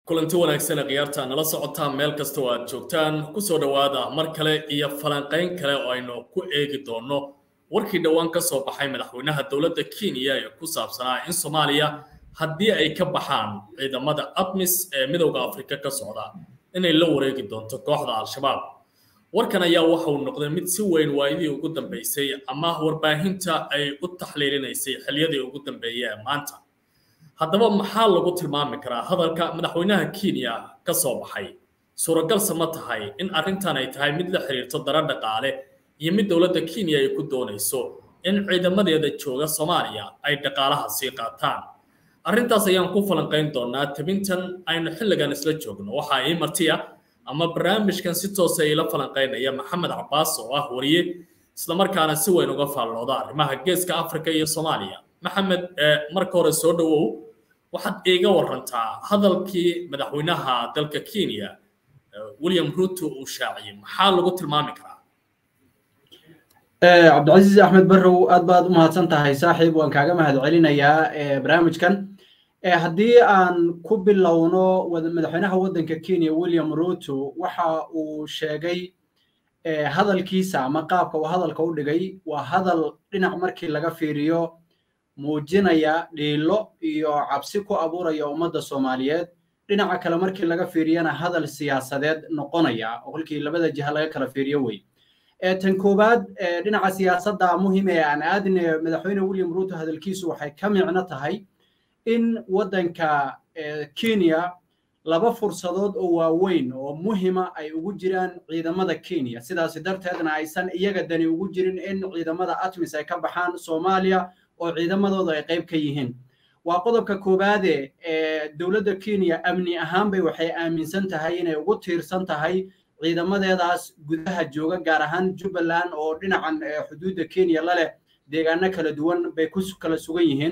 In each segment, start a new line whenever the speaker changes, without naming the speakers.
kulanti wanaagsan khiyaarta nala socotaan meel kasta oo aad joogtaan kusoo dhowaada mar kale iyo falanqayn kale oo aynu ku eegi doono warkii dhowaan ka soo baxay madaxweynaha dowladda kenya ee ku saabsanaa in soomaaliya haddii ay ka baxaan ciidamada admis ee midowda afrika ka socda inay la wareegi doonto kooxda al-shabaab warkan ayaa waxa uu noqday mid si weyn waayadii ugu dambeysay ama warbaahinta ay u taxliilinaysay xiliyadii ugu dambeeyey ee maanta haddaba maxaa lagu tilmaami karaa hadalka madaxweynaha kenya ka soo baxay suuragalse ma tahay in arrintan ay tahay mid la xiriirto dara dhaqaale iyo mid dowladda kenya ay ku doonayso in ciidamadeeda jooga soomaaliya ay dhaqaalaha sii qaataan arrintaas ayaan ku falanqayn doonaa tabintan aynu xilligan isla joogno waxaa ii martiya ama barnaamijkan si toosa ila falanqaynaya maxamed cabaas oo ah wariye islamarkaana si weyn uga faallooda arrimaha geeska afrika iyo soomaaliya maxamed marka hore soo dhowow waxaad iiga warantaa hadalkii madaxweynaha dalka kenya william ruto uu shaaciyey maxaa lagu tilmaami karaa
cabdicasiis axmed barrow aad baad u mahadsan tahay saaxiib waan kaaga mahad celinayaa barnaamijkan haddii aan ku bilowno madaxweynaha waddanka kenya william ruto waxa uu sheegay hadalkiisa ama qaabka uu hadalka u dhigay waa hadal dhinac markii laga fiiriyo muujinaya dhiilo iyo cabsi ku abuuraya ummadda soomaaliyeed dhinaca kale markii laga fiiriyana hadal siyaasadeed noqonaya oo kolkii labada jiha laga kala fiiriyo wey tan koowaad dhinaca siyaasadda muhim ee aan aadine madaxweyne william ruto hadalkiisu waxay ka micno tahay in waddanka kenya laba fursadood oo waaweyn oo muhima ay ugu jiraan ciidamada kenya sidaasi darteedna aysan iyaga dani ugu jirin in ciidamada atmis ay ka baxaan soomaaliya oo ciidamadooda ay qayb ka yihiin waa qodobka koowaade ee dowladda kenya amni ahaanbay waxay aaminsan tahay inay ugu tiirsan tahay ciidamadeedaas gudaha jooga gaar ahaan jubbaland oo dhinacan xuduudda kenya la leh deegaano kala duwan bay ku kala sugan yihiin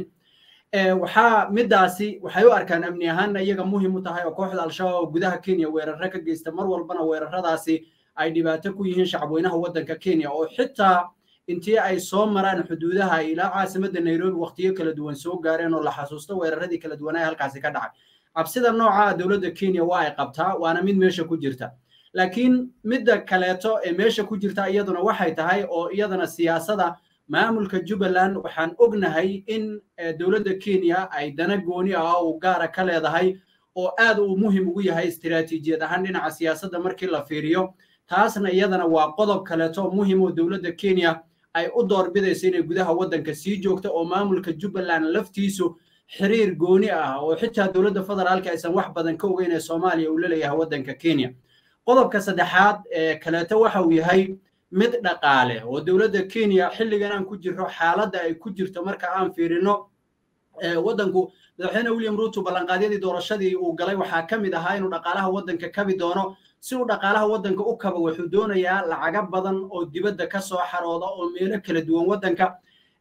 waxaa middaasi waxay u arkaan amni ahaanna iyaga muhim u tahay oo kooxda al-shabaab oo gudaha kenya weeraro ka geysta mar walbana weeraradaasi ay dhibaato ku yihiin shacabweynaha waddanka kenya oo xitaa intii ay soo maraan xuduudaha ilaa caasimadda nairobi waqtiyo kala duwan soo gaareen oo la xasuusto weeraradii kala duwanaa halkaasi ka dhacay cabsida nooca dowladda kenya waa ay qabtaa waana mid meesha ku jirta laakiin midda kaleeto ee meesha ku jirta iyaduna waxay tahay oo iyadana siyaasada maamulka jubbaland waxaan ognahay in dowladda kenya ay dana gooni ah oo gaara ka leedahay oo aad uu muhim ugu yahay istiraatiijiyad ahaan dhinaca siyaasadda markii la fiiriyo taasna iyadana waa qodob kaleeto muhim oo dowladda kenya ay u doorbidayso inay gudaha waddanka sii joogto oo maamulka jubbaland laftiisu xiriir gooni ah oo xitaa dowladda federaalka aysan wax badan ka ogeyn ee soomaaliya uu laleeyahay waddanka kenya qodobka saddexaad ee kaleeto waxa uu yahay mid dhaqaale oo dowladda kenya xilligan aan ku jirro xaaladda ay ku jirto marka aan fiirino waddanku madaxweyne william ruto ballanqaadyadii doorashadii uu galay waxaa ka mid ahaa inuu dhaqaalaha waddanka kabi doono si uu dhaqaalaha waddanka u kaba wuxuu doonayaa lacago badan oo dibadda ka soo xarooda oo meelo kala duwan waddanka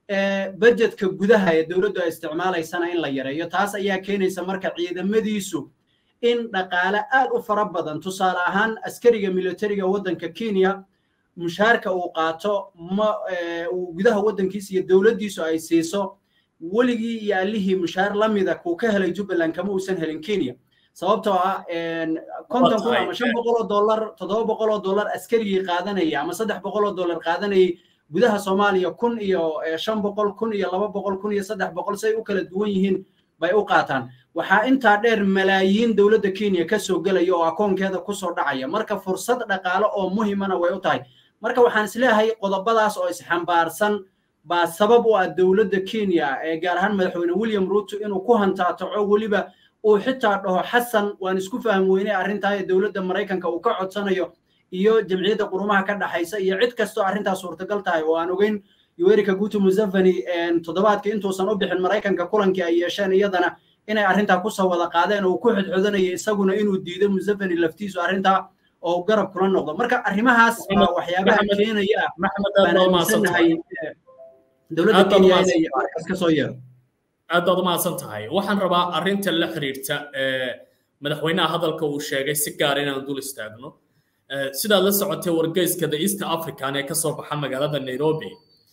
budgetka gudaha ee dowladdu ay isticmaalaysana in la yareeyo taas ayaa keenaysa marka ciidamadiisu in dhaqaale aad u fara badan tusaale ahaan askariga militariga waddanka kenya mushaarka uu qaato ma uu gudaha waddankiisa iyo dowladdiisu ay siiso weligii iyo allihii mushaar la mida kuu ka helay jubbaland kama uusan helin kenya sababtoo ah konton kun ama shan boqol oo dollar toddoba boqol oo dollar askarigii qaadanaya ama saddex boqol oo dollar qaadanayay gudaha soomaaliya kun iyo shan boqol kun iyo laba boqol kun iyo saddex boqol say u kala duwan yihiin bay u qaataan waxaa intaa dheer malaayiin dowladda kenya ka soo gelaya oo akoonkeeda kusoo dhacaya marka fursad dhaqaale oo muhimana way u tahay marka waxaan isleeyahay qodobadaas oo isxambaarsan baa sabab u ah dowladda kenya ee gaar ahaan madaxweyne william ruto inuu ku hantaataco weliba uu xitaa dhaho xasan waan isku fahmi weynay arrintaa ee dowladda maraykanka uu ka codsanayo iyo jamciyadda qurumaha ka dhaxaysa iyo cid kastoo arrintaas suurtagal tahay oo aan ogeyn yoweri kaguto museveni toddobaadkii intuusan u bixin maraykanka kulankii ay yeesheen iyadana inay arrintaa kusoo wada qaadeen oo ku xidxodanaya isaguna inuu diido museveni laftiisu arrintaa oo garab kula noqdo marka arrimahaas baa waxyaabaha keenaya baan aaminsanahay dowladda kenya inay arkaas ka soo yeero
aad baad umahadsan tahay waxaan rabaa arrinta la xiriirta madaxweynaha hadalka uu sheegay si gaar inaan dul istaagno sidaad la socotay wargeyska the east african ee kasoo baxa magaalada nairobi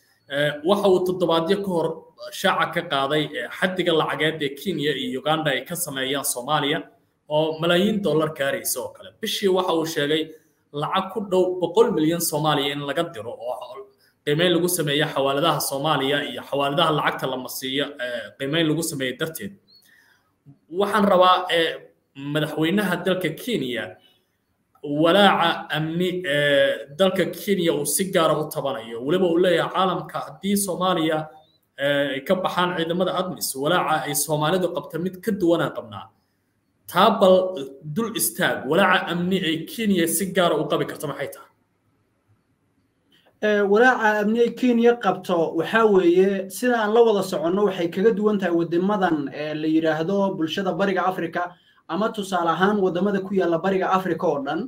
waxa uu toddobaadyo ka hor shaaca ka qaaday xaddiga lacageed ee kenya iyo uganda ay ka sameeyaan soomaaliya oo malaayiin dollar gaaraysa oo kale bishii waxa uu sheegay lacag ku dhow boqol milyan soomaaliya in laga diro oo qiimeyn lagu sameeyo xawaaladaha soomaaliya iyo xawaaladaha lacagta la masiiyo qiimeyn lagu sameeyo darteed waxaan rabaa madaxweynaha dalka kenya walaaca amni ee dalka kenya uu si gaara u tabanayo weliba uu leeyahay caalamka haddii soomaaliya ay ka baxaan ciidamada admis walaaca ay soomaalidu qabta mid ka duwanaan qabnaa taa bal dul istaag walaaca amni ay kenya si gaara u qabi karto maxay tahay
walaaca amni ay kenya qabto waxaa weeye sida aan la wada soconno waxay kaga duwan tahay wadamadan la yidhaahdo bulshada bariga africa ama tusaale ahaan wadamada ku yaalla bariga africa oo dhan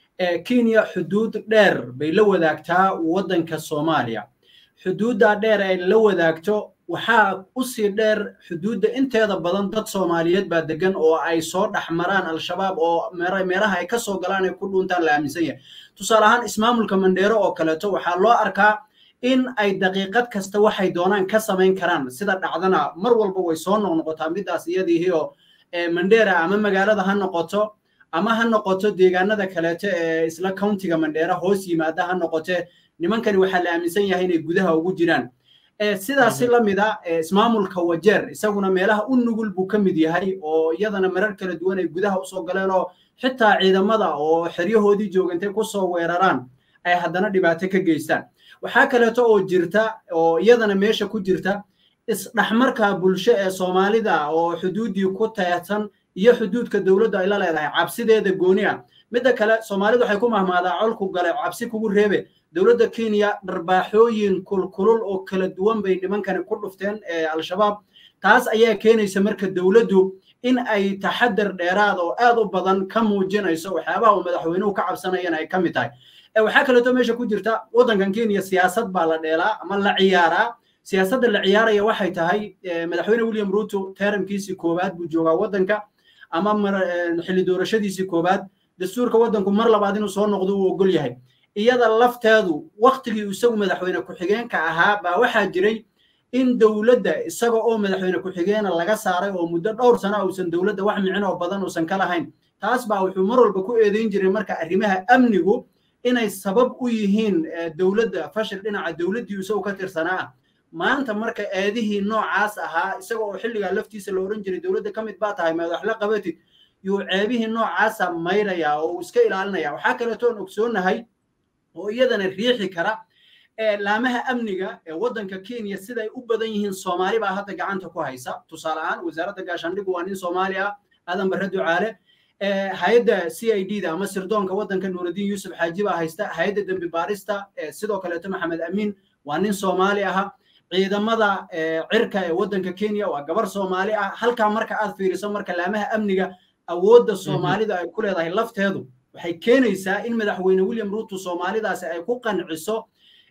kenya xuduud dheer bay la wadaagtaa waddanka soomaaliya xuduudda dheer ay la wadaagto waxaa usii dheer xuduudda inteeda badan dad soomaaliyeed baa degan oo ay soo dhex maraan al-shabaab oo meeraha ay ka soo galaan ay ku dhuuntaan la aaminsan yahay tusaale ahaan ismaamulka mandheero oo kaleeto waxaa loo arkaa in ay daqiiqad kasta waxay doonaan ka samayn karaan sida dhacdana mar walba way soo noqnoqotaa middaas iyadiihi oo mandheera ama magaalada ha noqoto ama ha noqoto deegaanada kaleeto ee isla countiga mandheera hoos yimaada ha noqote nimankani waxaa la aaminsan yahay inay gudaha ugu jiraan sidaasi la mida ismaamulka wajeer isaguna meelaha u nugul buu ka mid yahay oo iyadana marar kala duwan ay gudaha usoo galeen oo xitaa ciidamada oo xeryahoodii joogantay kusoo weeraraan ay haddana dhibaato ka geystaan waxaa kaleeto oo jirta oo iyadana meesha ku jirta isdhexmarka bulsho ee soomaalida oo xuduuddii ku teedsan iyo xuduudka dowladdu ay la leedahay cabsideeda gooni ah midda kale soomaalidu waxay ku mahmaadaa colku gale cabsi kugu reebe dowladda kenya dharbaaxooyin kulkulul oo kala duwan bay nimankani ku dhufteen al-shabaab taas ayaa keenaysa marka dowladdu in ay taxadar dheeraad oo aad u badan ka muujinayso waxyaabaha uu madaxweynuhu ka cabsanayana ay ka mid tahay waxaa kaleeto meesha ku jirta waddankan kenya siyaasad baa la dheelaa ama la ciyaaraa siyaasadda la ciyaaraya waxay tahay madaxweyne william ruto teramkiisii koowaad buu joogaa waddanka ama xilli doorashadiisii koowaad dastuurka waddanku mar labaad inuu soo noqdo uu ogol yahay iyada lafteedu waktigii isagu madaxweyne ku-xigeenka ahaa baa waxaa jiray in dowladda isaga oo madaxweyne ku-xigeena laga saaray oo muddo dhowr sana uusan dowladda wax micin oo badan uusan ka lahayn taas baa wuxuu mar walba ku eedeyn jiray marka arrimaha amnigu inay sabab u yihiin dowladda fashil dhinaca dowladdii isagu ka tirsanaa ah maanta marka eedihii noocaas ahaa isaga oo xilligaa laftiisa la odhan jiray dowladda ka mid baa tahay madaxla qabatid yuu ceebihii noocaasa mayraya oo uu iska ilaalinaya waxaa kaleetoon ogsoonahay oo iyadana riixi kara laamaha amniga ee waddanka kenya siday u badan yihiin soomaali baa hadda gacanta ku haysa tusaale ahaan wasaaradda gaashaandhigu waa nin soomaali ah aadan barre ducaale hay-adda c i d da ama sirdoonka waddanka nuuraddiin yuusuf xaaji baa haysta hay-adda dembi baarista sidoo kaleeto maxamed amiin waa nin soomaali aha ciidamada cirka ee waddanka kenya waa gabar soomaali ah halkaa marka aad fiiriso marka laamaha amniga awoodda soomaalida ay ku leedahay lafteedu waxay keenaysaa in madaxweyne william ruto soomaalidaasi ay ku qanciso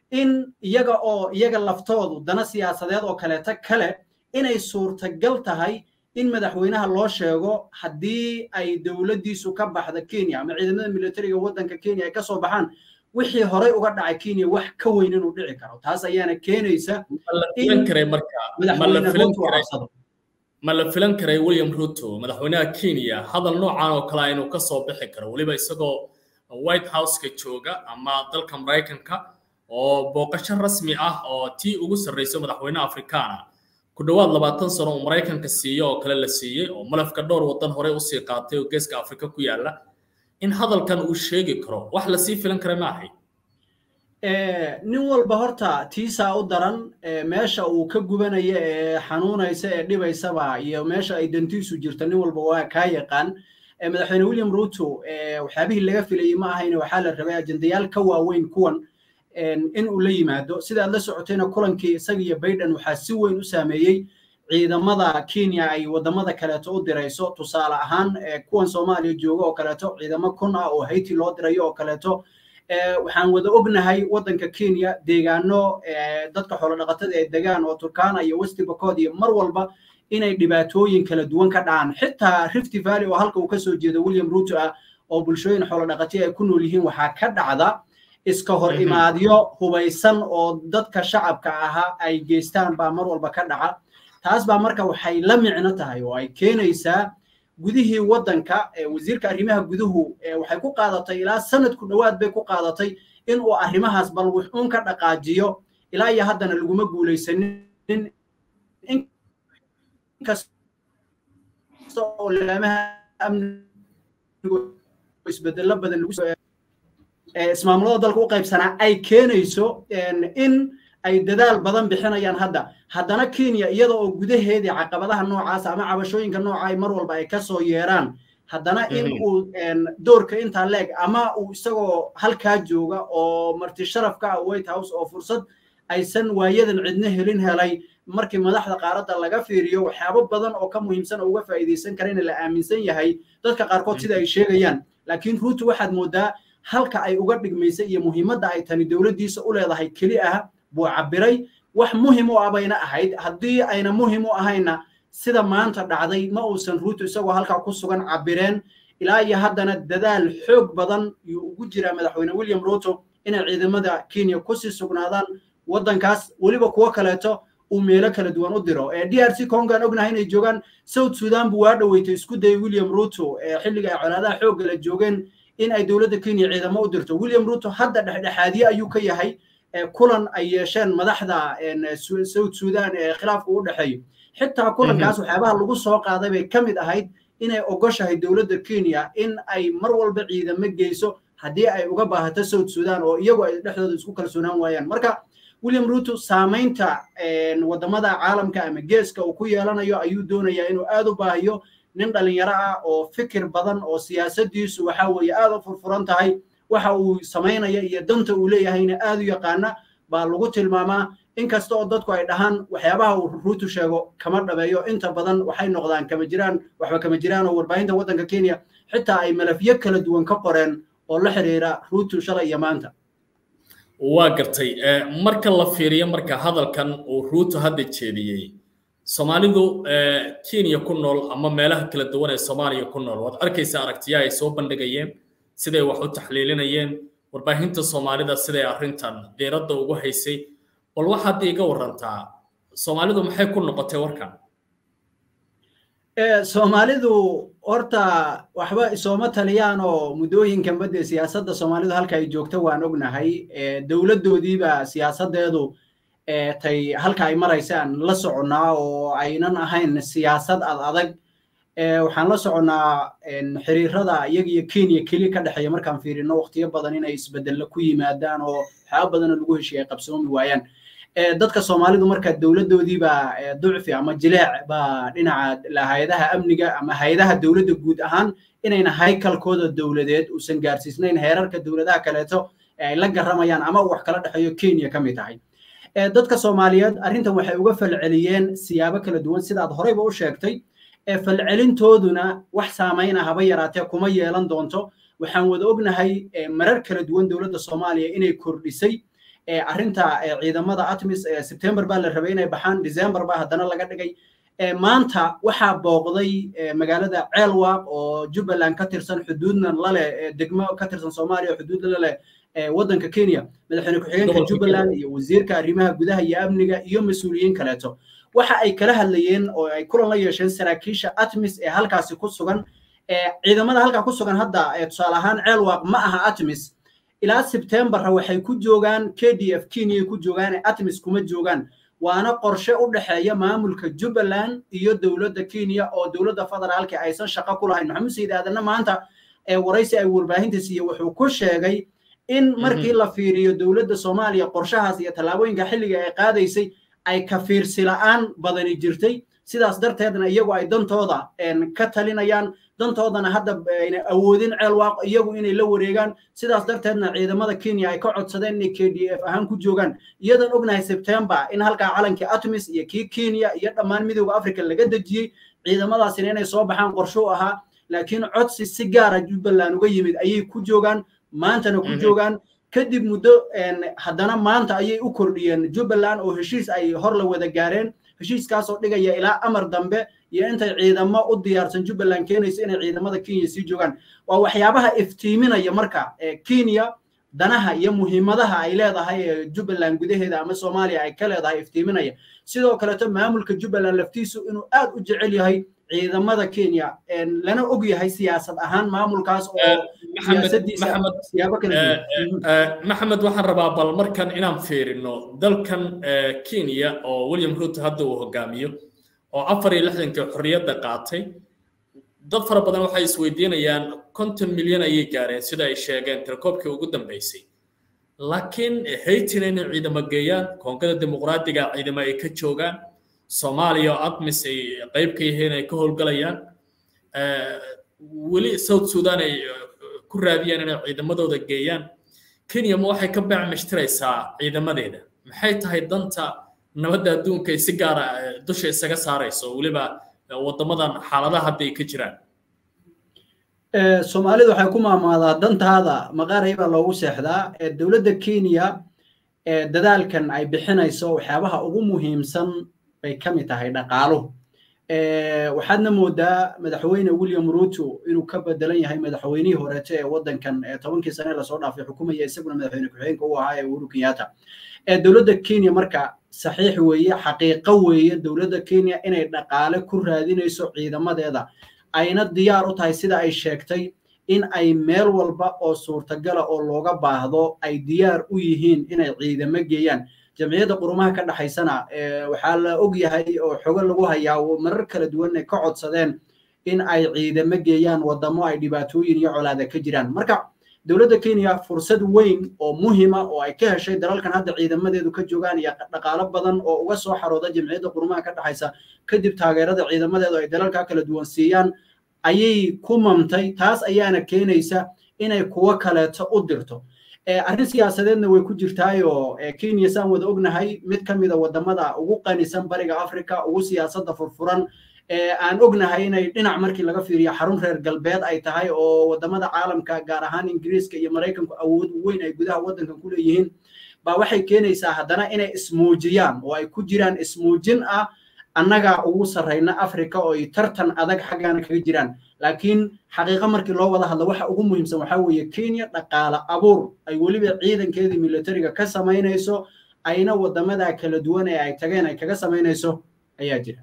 in iyaga oo iyaga laftoodu dana siyaasadeed oo kaleeto kale inay suurtagal tahay in madaxweynaha loo sheego haddii ay dowladdiisu ka baxda kenya ama ciidamada militariga waddanka kenya ay kasoo baxaan wixii horey uga dhacay kenya wax ka weyn inuu dhici karo taas ayaana keenaysa
ma la filan karay william ruto madaxweynaha kenya hadal noocan oo kale inuu ka soo bixi karo weliba isagoo white houseka jooga ama dalka maraykanka oo booqasho rasmi ah oo tii ugu sarreyso madaxweyne afrikaana ku dhowaad labaatan sano uu maraykanka siiyo oo kale la siiyey oo malafka dhowr waddan horey usii qaatay oo geeska afrika ku yaalla in hadalkan uu sheegi karo wax lasii filan kara ma ahay
nin walba horta tiisaa u daran meesha uu ka gubanaya ee xanuunaysa ee dhibaysaba iyo meesha ay dantiisu jirto nin walba waa kaa yaqaan madaxweyne william ruto waxyaabihii laga filayey ma ahayn waxaa la rabay ajendayaal ka waaweyn kuwan in uu la yimaado sidaad la socotayna kulankii isaga iyo baiden waxaa si weyn u saameeyey ciidamada kenya ay wadamada kaleeto u dirayso tusaale ahaan kuwan soomaaliya jooga oo kaleeto ciidamo kun ah oo hayti loo dirayo oo kaleeto waxaan wada ognahay waddanka kenya deegaano dadka xoolodhaqatada ee degaan oo turkana iyo westi bacod iyo mar walba inay dhibaatooyin kala duwan ka dhacaan xitaa rift valley oo halka uu kasoo jeedo william ruto ah oo bulshooyin xoolodhaqati ay ku nool yihiin waxaa ka dhacda iska hor imaadyo hubaysan oo dadka shacabka ahaa ay geystaan baa mar walba ka dhaca taas baa marka waxay la micno tahay oo ay keenaysaa gudihii waddanka wasiirka arrimaha guduhu waxay ku qaadatay ilaa sanadku dhowaad bay ku qaadatay in uu arrimahaas bal wuxuun ka dhaqaajiyo ilaa iyo haddana laguma guulaysanin inkasta oo laamaha amnigu isbedelo badan lagu ismaamulada dalka u qaybsanaa ay keenayso in ay dadaal badan bixinayaan hadda haddana kenya iyada oo gudaheedii caqabadaha noocaas ama cabashooyinka nooca ay mar walba ay ka soo yeeraan haddana in uu doorka intaa leeg ama uu isagoo halkaa jooga oo marti sharafka ah white house oo fursad aysan waayadan cidno helin helay markii madaxda qaaradda laga fiiriyo waxyaabo badan oo ka muhiimsan oo uga faa'iidaysan kara in la aaminsan yahay dadka qaarkood sida ay sheegayaan laakiin ruutu waxaad moodaa halka ay uga dhigmaysay iyo muhiimadda ay tani dowladdiisa u leedahay keli ah buu cabiray wax muhim u ah bayna ahayd haddii ayna muhim u ahayna sida maanta dhacday ma uusan ruutu isagoo halkaa ku sugan cabireen ilaa iyo haddana dadaal xoog badan yuu ugu jiraa madaxweyne william ruto inay ciidamada kenya kusii sugnaadaan waddankaas weliba kuwo kaleeto uu meelo kala duwan u diro d r c congaan ognahay inay joogaan south sudan buu waa dhoweytay isku dayay william ruto xilliga ay colaadaha xoogga la joogeen in ay dowladda kenya ciidamo u dirto william ruto hadda dhexdhexaadiye ayuu ka yahay kulan ay yeesheen madaxda south sudan ee khilaafka u dhexeeyo xitaa kulankaas waxyaabaha lagu soo qaaday bay ka mid ahayd inay ogoshahay dowladda kenya in ay mar walba ciidamo geyso haddii ay uga baahato south sudan oo iyagu ay dhexdooda isku kalsoonaan waayaan marka william ruto saamaynta waddamada caalamka ama geeska uu ku yeelanayo ayuu doonayaa inuu aad u baahiyo nin dhalinyaro ah oo fikir badan oo siyaasadiisu waxa weeye aad u furfuran tahay waxa uu samaynaya iyo danta uu leeyahayna aad u yaqaana baa lagu tilmaamaa inkasta oo dadku ay dhahaan waxyaabaha uu ruutu sheego kama dhabeeyo inta badan waxay noqdaan kama jiraan waxba kama jiraan oo warbaahinta waddanka kenya xitaa ay malafyo kala duwan ka qoreen oo la xiriira ruutu shalay iyo maanta
waa gartay marka la fiiriyo marka hadalkan uu ruutu hadda jeediyey soomaalidu kenya ku nool ama meelaha kala duwan ee soomaaliya ku nool waad arkaysa aragtiyaha ay soo bandhigayeen siday wax u taxliilinayeen warbaahinta soomaalida siday arrintan diiradda ugu haysay bal waxaad iiga warantaa soomaalidu maxay ku noqotay warkan
soomaalidu horta waxba isooma taliyaan oo muddooyinkan badde siyaasadda soomaalidu halka ay joogto waan ognahay dowladdoodiiba siyaasaddeedu tay halka ay maraysaan la soconnaa oo aynan ahayn siyaasad ad adag waxaan la soconnaa xiriirada iyaga iyo kenya keli ka dhexeeya markaan fiirino waqtiyo badan inay isbedello ku yimaadaan oo waxyaaba badanoo lagu heshiiya ay qabsoomi waayaan dadka soomaalidu marka dowladdoodiiba ducfi ama jileec baa dhinaca hay-adaha amniga ama hay-adaha dowladda guud ahaan inayna haykalkooda dowladeed uusan gaarsiisnayn heerarka dowladaha kaleeto ay la garamayaan ama wax kala dhexeeyo kenya ka mid tahay dadka soomaaliyeed arrintan waxay uga falceliyeen siyaabo kala duwan sidaad horeyba u sheegtay falcelintooduna wax saamayna haba yaraatee kuma yeelan doonto waxaan wada ognahay marar kala duwan dowladda soomaaliya inay kordhisay arrinta ciidamada atmis sebtember baa la rabay inay baxaan december baa haddana laga dhigay maanta waxaa booqday magaalada ceelwaaq oo jubbaland ka tirsan xuduudna laleh degmo ka tirsan soomaaliya xuduud laleh waddanka kenya madaxweyne ku-xigeenka jubbaland iyo wasiirka arrimaha gudaha iyo amniga iyo mas-uuliyiin kaleeto waxa ay kala hadlayeen oo ay kulan la yeesheen saraakiisha atmis ee halkaasi ku sugan ciidamada halkaa ku sugan hadda tusaale ahaan ceelwaaq ma aha atmis ilaa sebtembarra waxay ku joogaan k d f kenya ku joogaan atmis kuma joogaan waana qorshe u dhexeeya maamulka jubbaland iyo dowladda kenya oo dowladda federaalka aysan shaqo ku lahayn maxamuud sayid aadanna maanta waraysi ay warbaahinta siiye wuxuu ku sheegay in markii la fiiriyo dowladda soomaaliya qorshahaas iyo tallaabooyinka xilliga ay qaadaysay ay ka fiirsi la'aan badani jirtay sidaas darteedna iyagu ay dantooda ka talinayaan dantoodana hadda ayna awoodin ceelwaaq iyagu inay la wareegaan sidaas darteedna ciidamada kenya ay ka codsadeen inay k d f ahaan ku joogaan iyadan ognahay sebtembar in halkaa calankii atmis iyo kii kenya iyo dhammaan midooda africa laga dejiyey ciidamadaasina inay soo baxaan qorsho u ahaa laakiin codsi si gaara jubbaland uga yimid ayay ku joogaan maantana ku joogaan kadib muddo haddana maanta ayay u kordhiyeen jubbaland oo heshiis ay hor la wada gaareen heshiiskaasoo dhigaya ilaa amar dambe iyo intay ciidamo u diyaarsan jubbaland keenaysa inay ciidamada kenya sii joogaan waa waxyaabaha iftiiminaya marka kenya danaha iyo muhiimadaha ay leedahay ee jubbaland gudaheeda ama soomaaliya ay ka leedahay iftiiminaya sidoo kaleeto maamulka jubbaland laftiisu inuu aad u jecel yahay ciidamada kenya lana og yahay siyaasad ahaan maamulkaas oo siyaasadiisa siyaabo kala
maxamed waxaan rabaa bal markan inaan fiirino dalkan kenya oo william ruto hadda uu hogaamiyo oo afar iyo lixdankii xorriyadda qaatay dad fara badan waxay isweydiinayaan konton milyan ayay gaareen sida ay sheegeen tirakoobkii ugu dambeysay laakiin haytina inay ciidamo geeyaan koongada dimuqraadiga ciidamo ay ka joogaan soomaaliya oo admis ay qayb ka yihiin ay ka howlgalayaan weli south sudan ay ku raadiyaan inay ciidamadooda geeyaan kenya ma waxay ka beecmishtiraysaa ciidamadeeda maxay tahay danta nabadda adduunka ay si gaara dusha isaga saarayso weliba waddamadan xaaladaha hadda ay ka jiraan
soomaalidu waxay ku maamaadaa dantaada maqaaray baa loogu seexdaa dowladda kenya dadaalkan ay bixinayso waxyaabaha ugu muhiimsan bay ka mid tahay dhaqaaluhu waxaadna moodaa madaxweyne william ruto inuu ka bedelan yahay madaxweynihii horeeto ee waddankan tobankii sane lasoo dhaafay xukumaya isaguna madaxweyne ku-xigeenka u ahaa ee uhuru kenyatta dowladda kenya marka saxiix weeye xaqiiqo weeye dowladda kenya inay dhaqaale ku raadinayso ciidamadeeda ayna diyaar u tahay sida ay sheegtay in ay meel walba oo suurtagala oo looga baahdo ay diyaar u yihiin inay ciidamo geeyaan jamciyadda qurumaha ka dhexaysana waxaa la og yahay oo xogo lagu hayaa marar kala duwan ay ka codsadeen in ay ciidamo geeyaan waddamo ay dhibaatooyin iyo colaada ka jiraan marka dowladda kenya fursad weyn oo muhima oo ay ka heshay dalalkan hadda ciidamadeedu ka joogaan iyo dhaqaalo badan oo uga soo xarooda jamciyadda qurumaha ka dhexaysa kadib taageerada ciidamadeedu ay dalalka kala duwan siiyaan ayay ku mamtay taas ayaana keenaysa inay kuwo kaleeto u dirto arrin siyaasadeedna way ku jirtaayoo kenya saan wada ognahay mid ka mida waddamada ugu qanisan bariga africa ugu siyaasadda furfuran aan ognahay inay dhinac markii laga fiiriyo xarun reer galbeed ay tahay oo waddamada caalamka gaar ahaan ingiriiska iyo maraykanku awood weyn ay gudaha waddankan ku leeyihiin baa waxay keenaysaa haddana inay ismuujiyaan oo ay ku jiraan ismuujin ah annagaa ugu sarrayna africa oo ay tartan adag xaggaana kaga jiraan laakiin xaqiiqo markii loo wada hadlo waxa ugu muhiimsan waxaa weeye kenya dhaqaale abuur ay weliba ciidankeedii militariga ka samaynayso ayna waddamada kala duwan ee ay tageen ay kaga samaynayso ayaa jira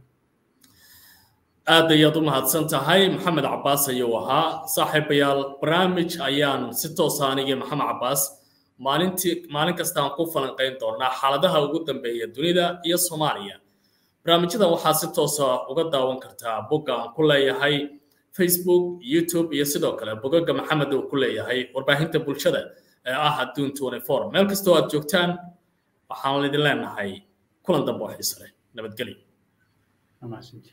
aad ayaad u mahadsan tahay maxamed cabbaas ayuu ahaa saaxiibayaal barnaamij ayaan si toosa anigii maxamed cabbaas maalintii maalin kastaan ku falanqayn doonaa xaaladaha ugu dambeeya dunida iyo soomaaliya barnaamijyadan waxaa si toosa uga daawan kartaa bogga aan ku leeyahay facebook youtube iyo sidoo kale bogaga maxamed uu ku leeyahay warbaahinta bulshada ee ah adduun meel kastoo aad joogtaan waxaan idin leenahay kulan dambe oo xiise leh nabadgelyo